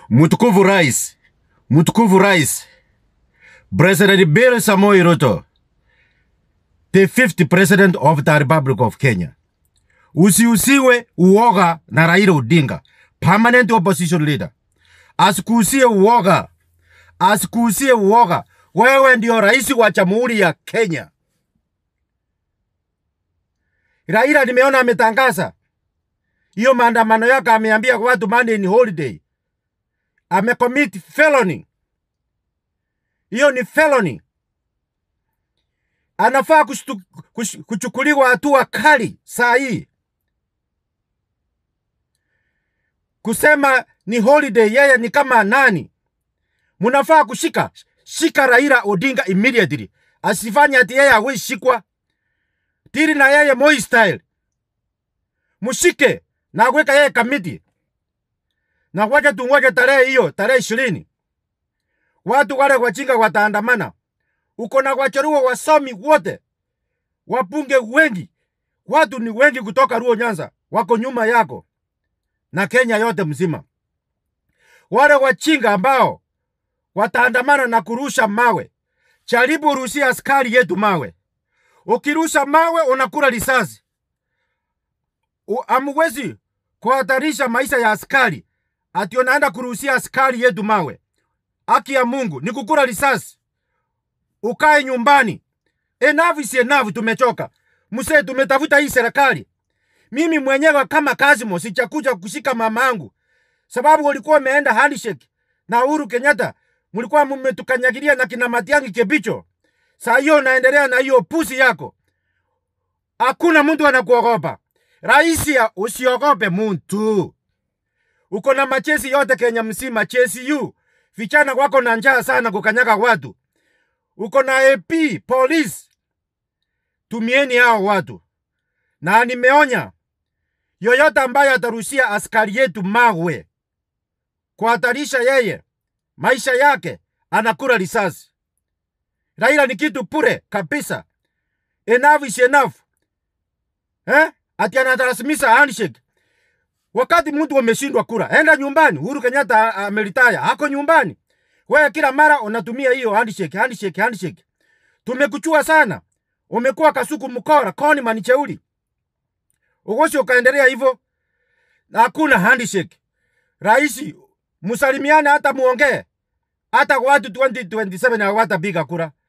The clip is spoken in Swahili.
Mtukufu Rais, mtukufu Rais, President Bill Samoei Ruto, the fifth president of the Republic of Kenya. Usiusiwe uoga na Raila Odinga, permanent opposition leader. Asikuusie uoga, asikuusie uoga. Wewe ndio rais wa jamhuri ya Kenya. Raila nimeona ametangaza hiyo maandamano yake, ameambia watu Monday ni holiday, amecommit felony. Hiyo ni felony, anafaa kushtu- kush- kuchukuliwa hatua kali saa hii. Kusema ni holiday, yeye ni kama nani? Munafaa kushika shika Raila Odinga immediately, asifanye ati yeye hawezi shikwa. Tiri na yeye Moi style, mushike na kuweka yeye kamiti na wacha tungoje tarehe hiyo, tarehe ishirini. Watu wale wajinga wataandamana. Uko na wacharuo wasomi wote, wabunge wengi, watu ni wengi kutoka Luo Nyanza wako nyuma yako na Kenya yote mzima. Wale wachinga ambao wataandamana na kurusha mawe, jaribu rushia askari yetu mawe. Ukirusha mawe unakula risasi. U- Hamwezi kuhatarisha maisha ya askari ati unaenda kuruhusia askari yetu mawe. Haki ya Mungu ni kukula risasi, ukae nyumbani. Enough is enough, tumechoka msee, tumetafuta hii serikali. Mimi mwenyewe kama Kazimo sichakuja kushika mamangu sababu ulikuwa umeenda handshake na Uhuru Kenyatta, mlikuwa mmetukanyagilia na kina Matiang'i Kibicho. Saa hiyo unaendelea na hiyo pusi yako, hakuna mtu anakuogopa. Raisi, ya- usiogope muntu. Uko na machesi yote Kenya mzima, chesi yu vijana wako na njaa sana kukanyaga watu. Uko na AP police, tumieni hao watu, na nimeonya yoyote ambaye atarushia askari yetu mawe kuhatarisha yeye maisha yake, anakula risasi. Raila ni kitu pure kabisa. Enough is enough. Eh? Ati anatarasimisha handshake. Wakati mtu ameshindwa kura, enda nyumbani. Uhuru Kenyatta a- amelitaya, hako nyumbani. Wewe kila mara unatumia hiyo handshake, handshake, handshake. Tumekuchua sana. Umekuwa kasuku mkora, koni manicheuli. Ugosi ukaendelea hivyo. Na hakuna handshake. Raisi, msalimiane hata muongee. Hata watu 2027 hawatapiga kura.